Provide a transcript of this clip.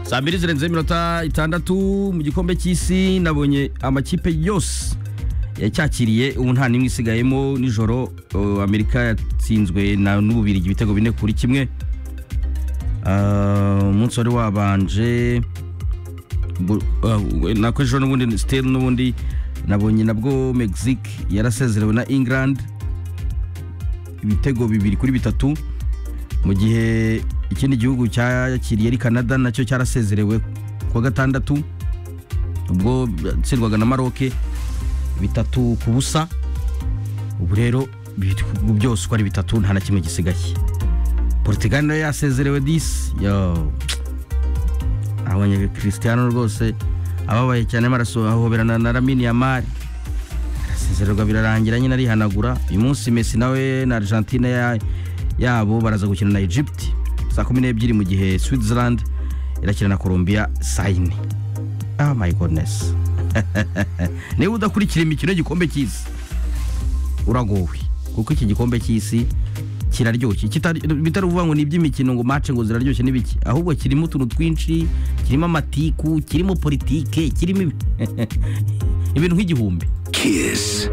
saa mbiri zirenze iminota itandatu mu gikombe cy'isi nabonye amakipe yose yacyakiriye ubu nta n'imwe isigayemo nijoro uh, amerika yatsinzwe na n'ububirigi ibitego bine kuri kimwe Ah, umunsi wari wabanje Bu- ah, we- nako ejo n'ubundi siteli n'ubundi nabonye nabwo mexique yarasezerewe na england ibitego bibiri kuri bitatu mu gihe ikindi gihugu cyakiriye ari canada nacyo cyarasezerewe kuwa gatandatu ubwo yatsindwaga na maroke bitatu ku busa ubu rero ibihugu byose uko ari bitatu nta na kimwe gisigaye portugal nayo yasezerewe disi yo abonye christiano rwose ababaye cyane amaraso ahoberana na lamine yamari arasezererwa birarangira nyine arihanagura uyu munsi messi nawe na argentine ya- yabo baraza gukina na egypt saa kumi n'ebyiri mu gihe switzerland irakina na colombia saa yine oh my goodness niba udakurikira imikino y'igikombe cy'isi uragowe kuko iki gikombe cy'isi kiraryoshye Kitari- bitari ukuvuga ngo ni iby'imikino ngo mace ngo ziraryoshye n'ibiki ahubwo kirimo utuntu twinshi kirimo amatiku kirimo politike kirimo ibi- ibintu nk'igihumbi Kiss.